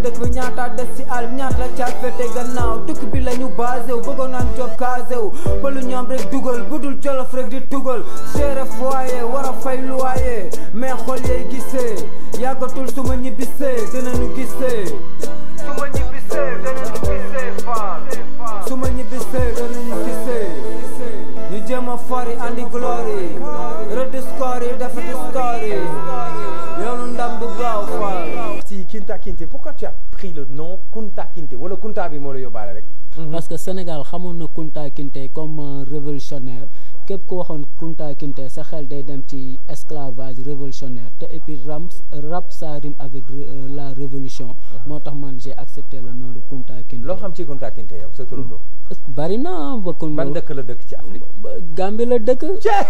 dëkk bi ñaata des ci àll ñaata la caat fete gannaaw tukki bi la ñu basé wu bëggoon naan job casé wu ba lu ñu am rek dugal budul jolof rek di tugal géré foyer war a fay loyer mais xol yay gisee yàggatul su ma ñibbisee dinañu gisee su ma ñibbisee dinañu gisee faal su ma ñibbisee dinañu gisee ñu jéem a fori andi glory rëdd score yi defati story yoonu ndam du gaaw faal si Kinta Kinte pourquoi tu as pris le nom Kunta Kinte wala Kunta bi moo la yóbbaale rek. parce que Sénégal xamoon na Kunta Kinte comme un révolutionnaire képp ku waxoon Kunta Kinte sa xel day dem ci esclavage révolutionnaire te et puis ram rap ça rime avec euh, la révolution moo tax man j'ai accepté le nom de Kunta Kinte loo xam ci Kunta Kinte yow sa turando. bari na ba kun ban dëkk la dëkk ci Afrique. ba- Gambie la dëkk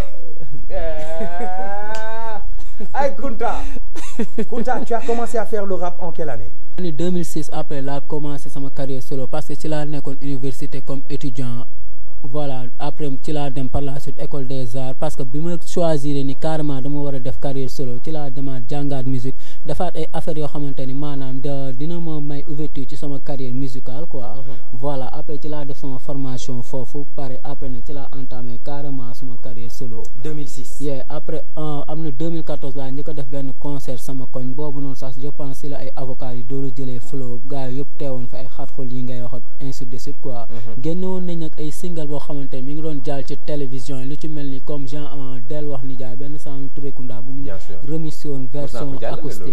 ay Kunta Kunta tu as commencé à faire le rap en quelle année. année 2006 après laa commencé sama carrière solo parce que ci laa nekkoon université comme étudiant voilà après ci laa dem par la suite école des arts parce que bi ma choisir ni carrément dama war a def carrière solo ci laa demaat jàngaat musique defaat ay affaires yoo xamante ni maanaam da dina ma may ouverture ci sama carrière musicale quoi voilà après ci laa def sama formation foofu pare après nag ci laa entamé carrément sama carrière solo 2006. yeah après euh, am na 2014 laa njëkk a def benn concert sama koñ boobu noonu sax je pense si la ay avocats yi doolu jëlee flow gars yi yëpp teewoon fa ay xat-xol yi ngay wax ak ainsi de suite quoi génne woon nañ nag ay single boo xamante ni mi ngi doon jaal ci télévision yi lu ci mel ni comme genre euh, del wax ni jaay benn sang Touré Kunda bu ñu Bien sûr. remis woon version ko jàllale acoustique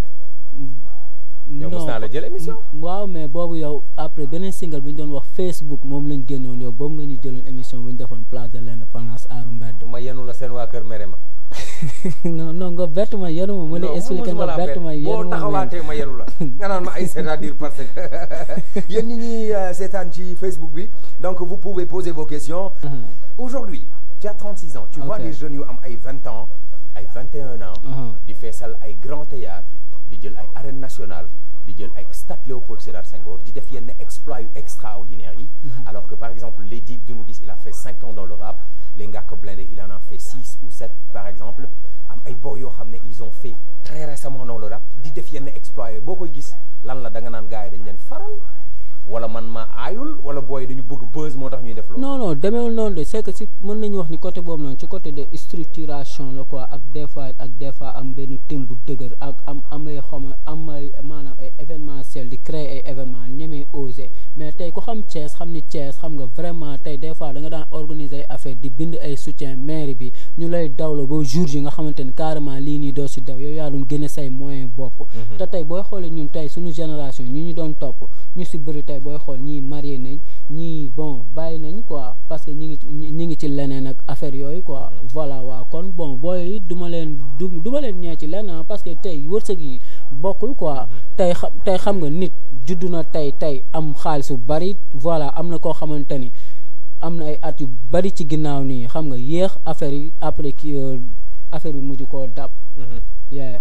yow mos naa la jël émission. waaw mais boobu yow après beneen single bi ñu doon wax Facebook moom lañ génnoon yow boobu nga ñu jëloon émission bu ñu defoon place de l'indépendance aaru mbedd ma yenu la seen waa kër mere ma. non non nga bett ma yenu ma ma lay Non, expliqué mosuma nga laa bett ma bett. yenu boo ma taxawaatee ma yenu la nga naan ma ay c'est-à-dire parce que yéen ñi ñuy seetaan ci Facebook bi donc vous pouvez poser vos questions. aujourd'hui tu as 36 ans. tu vois Ok. des jeunes yu am ay 20 ans ay 21 ans. Mhm. di feesal ay grand théâtre di jël ay arène nationale di jël ay stade Léopold Sédar Senghor di def yenn exploits yu extraordinaires yi. alors que par exemple les Dip Doundou Guiss il a fait 5 ans dans le rap les Ngaaka Blindé il en a fait 6 ou 7 par exemple am ay boy yoo xam ne ils ont fait très récemment dans le rap di def yenn exploits yooyu boo koy gis lan la da nga naan gars yi dañ leen faral wala man ma aayul wala booy dañu bëgg buzz moo tax ñuy def loolu. non non demeewul noonu de c'est que si mën nañu wax ni côté boobu noonu ci côté de structuration la quoi ak des fois ak des fois am benn thème bu dëgër ak am amay xama am ay maanaam ay événementiel di créer ay événement ñemee osé mais tey ku xam Thiès xam ni Thiès xam nga vraiment tey des fois da nga daan organiser ay affaire di bind ay soutien mairie bi ñu lay dawlo ba jour yi nga xamante ni carrément lii nii doo si daw yow yaa doon gën a say moyen bopp te tey booy xoolee ñun tey suñu génération ñi ñu doon topp ñu si bëri tey booy xool ñii marié nañ ñii bon bàyyi nañ quoi parce que ñi ngi ci ñi ñi ngi ci leneen ak affaire yooyu quoi voilà waaw kon bon booy du ma leen du du ma leen ñee ci leneen parce que tey wërsëg yi bokkul quoi tey xam tey xam nga nit juddu na tey tey am xaalis bu bari voilà am na koo xamante ni am na ay at yu bari ci ginnaaw nii xam nga yéex affaire yi après ki affaire bi mujj koo dab yeah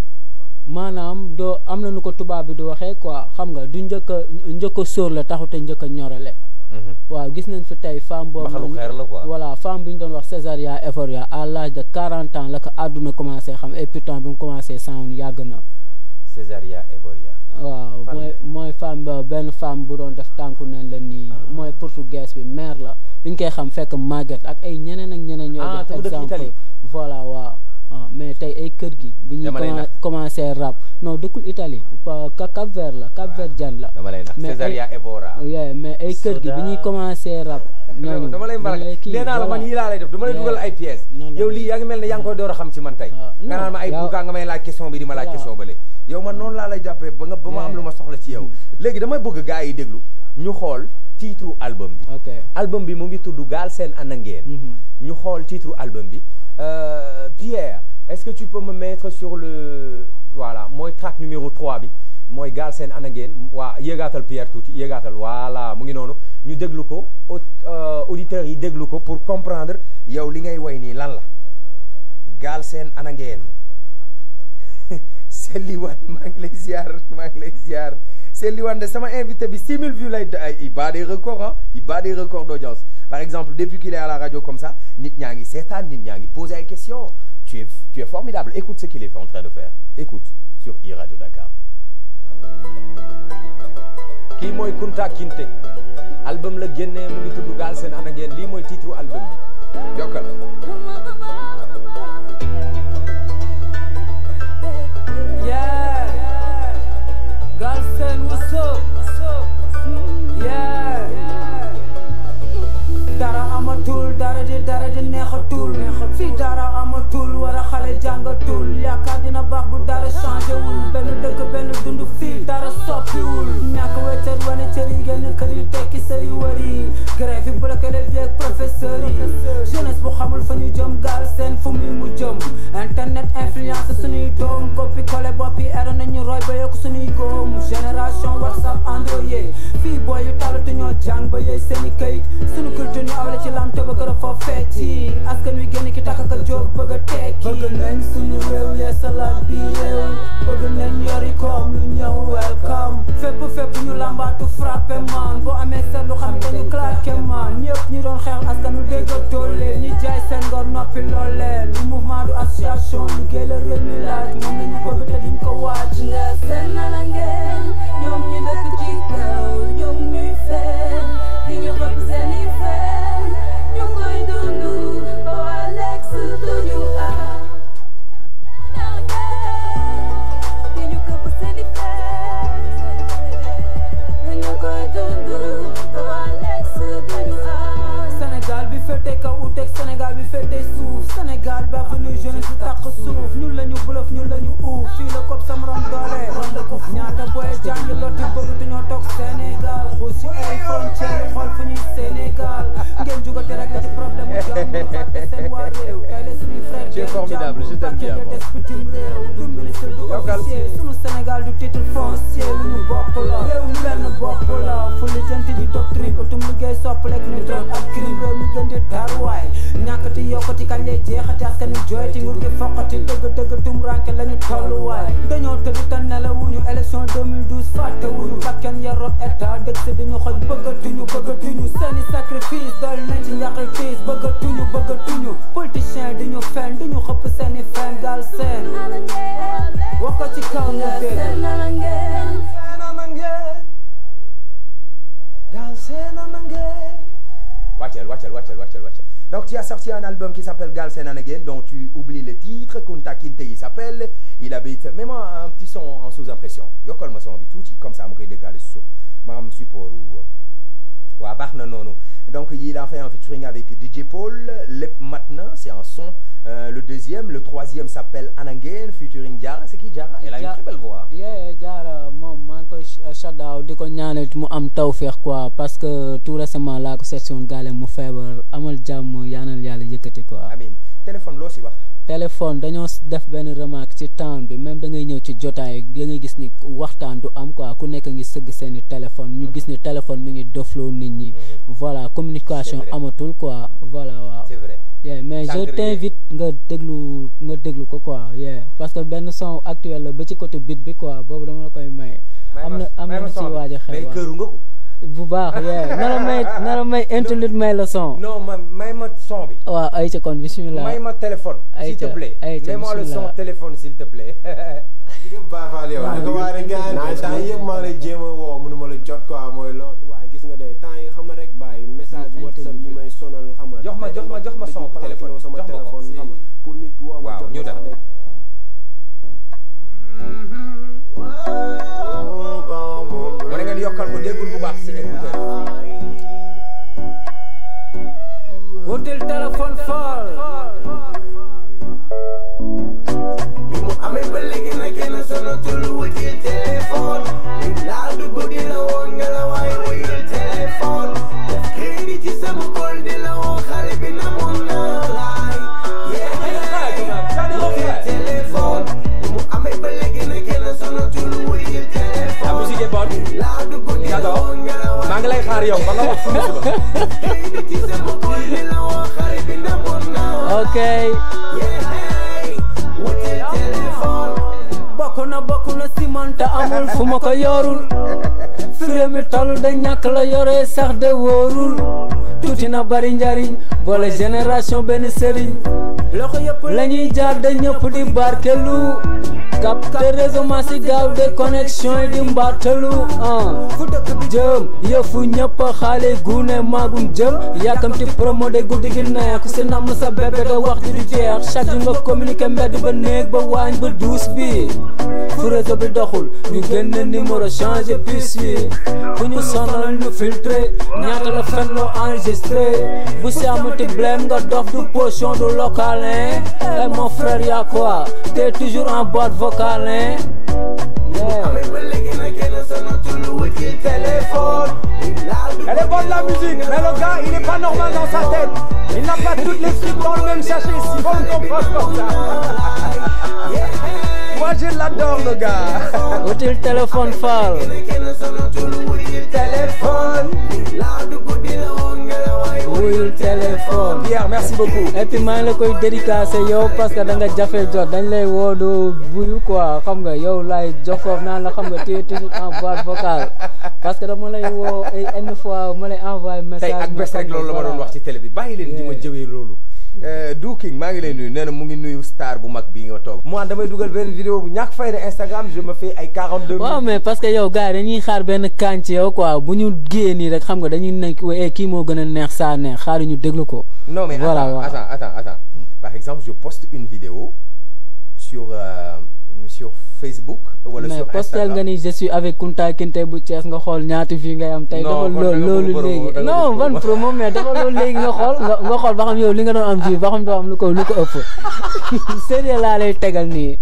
maanaam doo am na nu ko tubaab bi di waxee quoi xam nga du njëkk a njëkk a sóor la taxu te njëkk a ñorale waaw gis nañ fi tey femme boobu Mbaxalu noonu- xeer la quoi. voilà femme bi ñu doon wax Césaria Euphoria à l'âge de 40 ans la ko àdduna commencé xam et pourtant bi mu commencé sound yàgg na Césaria Evoria. waaw Fan mooy la. mooy femme ba benn femme bu doon def tànku neen la nii mooy portugaise bi mère la bi ñu koy xam fekk màgget ak ay ñeneen ak ñeneen ñooy Ah, te mu jox dëkk exemple Italie. voilà waaw ah, mais tey ay kër gi bi ñuy Dama lay commen- nax. commencé rap non dëkkul Italie pa- Cap Cap Vert la Cap Verdien la dama lay nax mais Césaria ay- Evora. yeah, mais ay kër gi bi ñuy commencé rap ñooñu dama lay mbaral dañ kii, nee naa la man voilà. yii laa lay def dama lay Yeah. dugal ay pièces Non, non, yow non. lii yaa ngi mel ne yaa ngi koy door a xam ci man tey Ah, nga non, naan ma ay yow- pourquoi nga may laaj question bi di ma laaj Voilà. question bële yow man noonu laa lay jàppee ba nga ba ma am Yeah. lu ma soxla ci yow léegi damay bëgg gars yi déglu ñu xool titre album bi ok album bi mu ngi tudd Galsen Ana Ngeen Mhm. ñu xool titre album bi Euh, Pierre est-ce que tu peux me mettre sur le voilà mooy track numéro 3 bi mooy Galsen Ana Ngeen waa yéegaatal Pierre tuuti yéegaatal voilà mu ngi noonu ñu déglu ko au- euh, auditeurs yi déglu ko pour comprendre yow li ngay woy nii lan la Galsen Ana Ngeen Sely Wane maa ngi lay ziar maa ngi lay ziar Sely Wane de sama invité bi 6000 vues lay ay il bat des records ah il bat des records d'audience par exemple depuis qu'il est à la radio comme ça nit ñaa ngi seetaan nit ñaa ngi poser ay questions tu es tu es formidable écoute ce qu'il est en train de faire écoute sur iRadio Dakar kii mooy Kunta Kinte album la génnee mu ngi tudd Galsen Ana Ngeen lii mooy titre album bi jokkal Yeah. Galsen, what's up? Yeah. Dara amatul, dara di dara di neexatul. Fii dara amatul, wara xale jàngatul. Yaakaar dina baax bu dara changé wul. Benn dëkk benn dund fii dara soppiwul. Ñàkk weccat wane cër yi génn kër yi tekki sëri wëri. Grève yi bloqué les vieux professeurs yi. Jeunesse bu xamul fa ñu jëm Galsen fu muy mu jëm. Internet influence suñuy doom copie collé bopp yi era nañu roy ba yokk suñuy góom. Génération WhatsApp Android fii booy yu talatu ñoo jàng ba yey seeni kayit. Suñu culture ñu awle ci lam te ba gën a foo fecci. Askan wi génn ki takk ka jóg bëgg a tekki. bëgg nañ suñu réew yee salaat bi réew. bëgg nañ yori koom lu ñëw welcome. fépp fépp ñu lambaatu frappé man boo amee seetlu xam ne dañu claqué man ñëpp ñu doon xeex askan wi dégg ak toole ñi jaay seen ngor noppi looleen lu mouvement du association liggéey la réew mi laaj moom la ñu bëgg te duñ ko waaj. nga seen nana ngeen ñoom ñu dëkk ci kaw ñoom ñuy fen di ñu xëpp seeni fen ñu koy dundu ba waa lex duñu am nana ngeen di ñu këpp seeni fen ñu koy dundu ba waa lex duñu am Sénégal bi féete kaw uteeg Sénégal bi féete suuf Sénégal bi avenue jeunesse bi tàq suuf ñun la ñu bluff ñun la ñu uuf fii la kopp sam rom doole ñaata boy jàngi lotti bëgg te ñoo toog Sénégal xuus ci ay frontière xool fu ñuy Sénégal ngeen jugate rek la ci problème mu jàmm fàtte seen waa réew tey la suñuy frère Tu es formidable, je t'aime bien, moi. des bitim réew du ministre du Yokkal. officier sunu Sénégal du titre foncier lu ñu bokk la réew mi benn bopp la fu li jënt di doctrine utum liggéey soppalek ni drogue ak crime réew mi gën di taruwaay ñàkkati yokkati kañ lay jeexati askan wi jooyti nguur gi foqati dëgg dëgg tum ranke la ñu tolluwaay dañoo tëdd te nelawuñu élection 2012 fàtte wuñu bakkan ya rot état dëgg si dañu xoj bëggatuñu bëggatuñu seeni sacrifice dool nañ ci njaqi tiis bëggatuñu bëggatuñu politicien di ñu fen di ñu xëpp seeni fen gal seen nana ngeen wax ko ci kaw ñu nga dégg seen nana ngeen Wachel, Wachel, Wachel, Wachel, Wachel. Donc tu as sorti un album qui s'appelle Galsen and Again, dont tu oublies le titre, Kunta Kinte il s'appelle, il habite, mets-moi un petit son en sous-impression. Yokkal ma son bi tuuti, comme ça mu koy déggaale si suuf. Ma am support ou waa baax na noonu. Donc il a fait un featuring avec DJ Paul, Lep Matna, c'est un son. Euh, le deuxième, le troisième s'appelle Anangen, featuring Diara. C'est qui Diara Elle a une Ja- très belle voix. yee jaara moom maa ngi koy shadaaw di ko ñaanal mu am tawféex quoi parce que tout récemment laa ko seetsioon gaale mu feebar amal jàmm yaanal yàlla yëkkati quoi. Amin. Téléphone loo si wax. téléphone dañoo s- def benn remarque ci town bi même da ngay ñëw ci jotaay da ngay gis ni waxtaan du am quoi ku nekk ngi sëgg seeni téléphone ñu gis ni téléphone mi ngi dofloo nit ñi voilà communication C'est vrai. amatul quoi voilà waaw C'est vrai. yeah, mais je Sànq rek- t'invite nga déglu nga déglu ko quoi yeah. parce que benn son actuel la ba ci côté beat bi quoi boobu dama la koy may am na am na lu ci waaj a xew mais waaw. këru nga ko. bu baax yeah. nara may nara may interlude may la son Non, ma may ma son bi. waaw ay ca kon bismillah May ma téléphone, s'il te Aïcha, plaît. Aïcha, Mets-moi le son bismillah. téléphone, s'il te plaît. Baay Faal yow da nga waar rek gars yi temps yëpp maa ngi lay jéem a woo mënuma la jot quoi mooy loolu waaye gis nga de temps yi xam nga rek bàyyi message Mm, whatsapp yi may sonal xam nga Jox ma- jox ma- jox ma son dañuy téléphone, planqué sama jox ma ko. téléphone xam nga pour nit woo ma Waaw, jot ñu ma dem. sax day- Mu ne ngeen yokkal ko déggul bu baax si écouteur. wutil téléphone fal bi mu amee ba léegi nag kenn sonatul wutil téléphone li laa du bëgg la woon nga la waaye wutil téléphone def crédit ci sama kol di la woo xale bi na moon na laay wutil téléphone bi mu amee ba léegi nag kenn sonatul wutil téléphone La musique est bonne. laa du bëgg la J'adore. woon nga la waaye maa ngi lay xaar yow ba nga wax fu mu suba. crédit ci sama kol di la woo xale bi na moon na ok wutil téléphone bokk na bokk na si man te amul fu ma ko yorul fi réew mi toll da ñàkk la yore sax de wóorul tuuti na bari njariñ boole génération benn sëriñ loxo yëpp la ñuy jaar da ñëpp di barkelu capte réseau ma si gaaw de connexion yi di mbattalu ah fu dëkk bi jëm yëfu ñëpp xaale gune magum jëm yàkkamti promo de guddi gi neex ku si namm sa bébé da wax ji du jeex chaque jour nga communiqué mbedd ba néeg ba waañ ba duus bi fu réseau bi doxul ñu génne numéro changé puce bi fu ñu sonal ñu filtré ñaata la fen loo enregistré bu si amati blème nga dof du potion du local hein eh mon frère y'a quoi t'es toujours en boîte vocale hein yeah. amee ba léegi nag kenn sonatul lu wut ci téléphone Elle est bonne la musique, mais le gars il est pas normal dans sa tête. Il n'a pas toutes les flics dans le même sachet, si faut le comprendre comme ça. Moi je l'adore le gars. util téléphone faal kenn sonatul lu wut ci téléphone laa du guddi la woon nga la waay wuyul téléphone Pierre, merci beaucoup. et puis maa ngi la koy dédicacé yow parce que da nga jafe jot dañ lay woo doo buyu quoi xam nga yow laay jox foofu naan la xam nga tu es toujours en boîte vocale parce que dama lay woo ay une fois ma lay envoyé message. tey ak bés rek loolu la ma doon wax ci télé bi bàyyi leen di ma jëwee loolu Du King maa ngi lay nuyu nee na mu ngi nuyu star bu mag bii nga toog moi damay dugal benn vidéo bu ñàkk fayda Instagram je me fais ay 42 waaw mais parce que yow gars yi dañuy xaar benn kànc ci yow quoi bu ñu génnee nii rek xam nga dañuy nekk eh kii moo gën a neex saa neex xaar ñu déglu ko. non mais voilà attends, waaw. attends attends attends par exemple je poste une vidéo sur euh, sur Facebook wala mais sur postel Instagram nga ni je suis avec Kunta Kinte bu Thiès nga xool ñaata fii ngay am tey. Non, dafa kon da loolu nga loolu bëgg promo, léegi da nga non bëgg ban promo. promo mais dafa loolu léegi nga xool nga nga xool ba xam yow li nga doon am fii ba xam doo am lu ko lu ko ëpp sérieux laa lay tegal nii.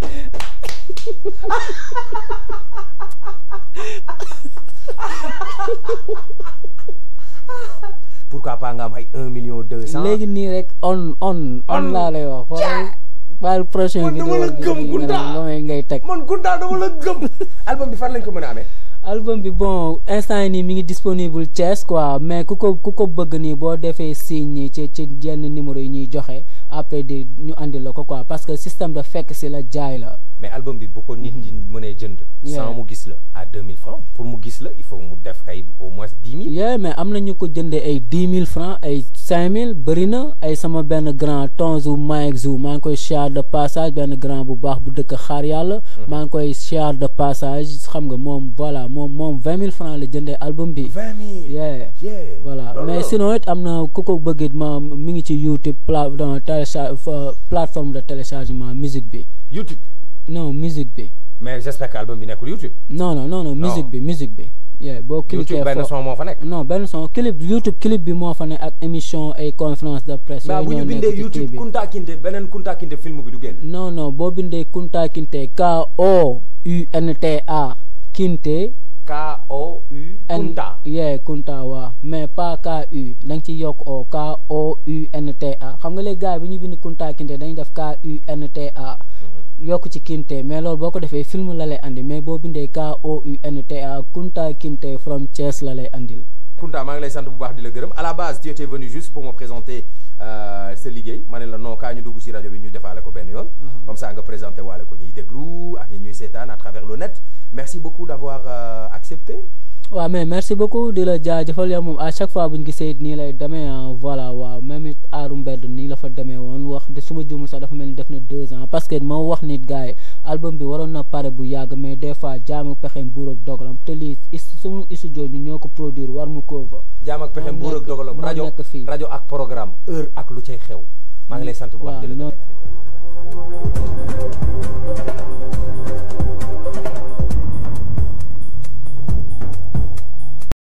pourquoi pas nga am ay 1 million 200 léegi nii rek on on on laa lay wax xool baal prochain Man dama vidéo la bi gëm, nga Kunta. nga may ngay teg. man Kunta dama la gëm album bi fan lañ ko mën a amee album bi bon instant yi nii mi ngi disponible Thiès quoi mais ku ko ku ko bëgg nii boo defee signe nii ci ci yenn numéro yi ñuy joxe après di ñu andi la ko quoi parce que système de fekk si la jaay la. mais album bi bu ko nit di mënee jënd Yeah. sans mu gis la à 2000 francs pour mu gis la il faut mu def kay au moins 10 000 yeah mais am na ñu ko jëndee ay dix mille francs ay cinq mille bëri na ay sama benn grand tonzu Mike Zou maa ngi koy share de passage benn grand bu baax bu dëkk xaar yàlla. maa ngi koy share de passage xam nga moom voilà moom moom vingt mille francs la jëndee album bi. 20 000 yeah. yeah voilà loolu mais la. sinon it am na ku ko bëgg it ma mi ngi ci YouTube pla dans télécharge fa- plateforme de téléchargement musique bi YouTube non musique bi mais j'espère que album bi nekkul YouTube non non non non musique bi musique bi. yeah boo cliquer YouTube benn fo- son moo fa nekk non benn son clip YouTube clip bi moo fa ne ak émission ay conférence de presse. mais yooyu bu ñu ñoo nekk bindee ci YouTube clip bi. Kunta Kinte beneen Kunta Kinte film bi du génn non non boo bindee Kunta Kinte K O U N T A Kinte. K O U N Kunta yeah Kunta waaw mais pas K U da nga ci yokk O K O U N T A xam nga les gars yi bu ñu bind Kunta Kinte dañuy def K U N T A yokk ci Kinte mais loolu boo ko defee film la lay andi mais boo bindee K O U N T A Kunta Kinte from Thiès la lay andil. Kunta maa ngi lay sant bu baax di la gërëm à la base tu étais venu juste pour me présenter euh, sa liggéey ma ne la non kaa ñu dugg ci rajo bi ñu defaale ko benn yoon comme ça nga présenté waale ko ñuy déglu ak ñi ñuy seetaan à travers le net merci beaucoup d'avoir euh, accepté waaw mais merci beaucoup di la jaajëfal yow moom à chaque fois bu ñu gisee it nii lay demee ah voilà waaw même it aaru mbedd nii la fa demee woon wax de su ma jumul sax dafa mel ni def na deux ans parce que moo wax nit gars yi album bi waroon na pare bu yàgg mais des fois jaamu pexeem buur ak dogalam te lii is suñu studio ñu ñoo ko produire war mu koo fa jaam ak pexem moo buur ak nekk- dogalam moo rajo nekk fii. rajo ak programme heure ak lu cay xew maa ngi lay sant bu baax waaw di la non gërëm